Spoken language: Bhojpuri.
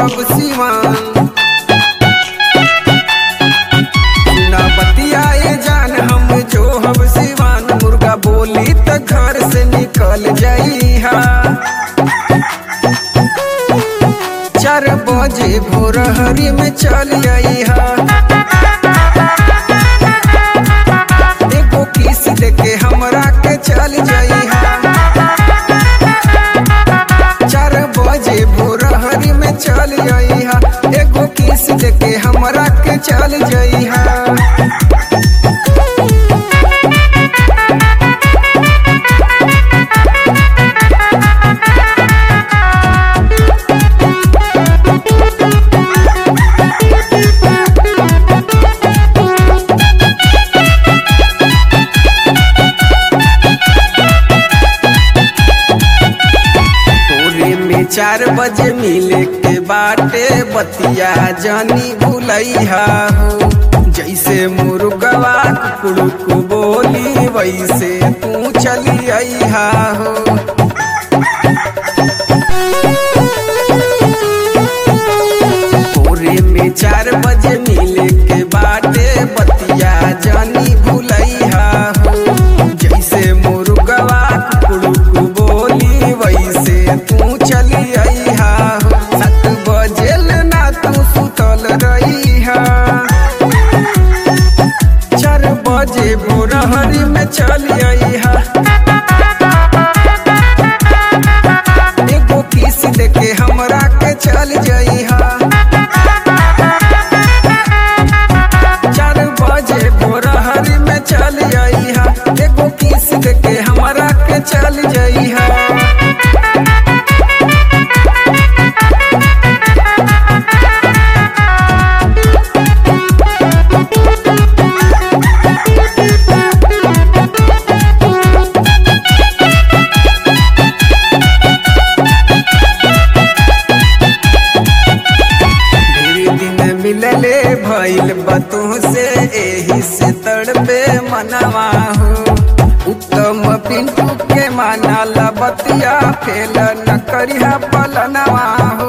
हब सिवान ना बतियाए जान हम जो हब सिवान मुर्गा बोली त घर से निकल जाइहा चार बजे भोर हरी में चल आइहा एगो किस देके हमरा के चल जाइहा चार बजे भोर हरी में चल आइहा एगो किस देके हमरा के चल जाइहा पूरे में चार बजे मिले के बाटे बतिया जानी भूलैहा हो जैसे मुर्गवा कुड़ुक बोली वैसे तू चली अइहा हो पूरे में चार बजे मिले के बाटे बतिया जानी भूलैहा हो जैसे मुर्गवा कुड़ुक बोली वैसे तू चली अइहा हो सात बजे ना तू सुतल रहिहा चार बजे भोर हरी में चल अइहा एगो किस देके हमरा के चल जइहा चार बजे भोर हरी में चल अइहा एगो किस देके हमरा के चल जइहा ढेरी दिन मिलले भइल बतू से एही से तड़पे मनवा हो उत्तम पिंटू के माना बतिया फेल न करिया पलनवा हो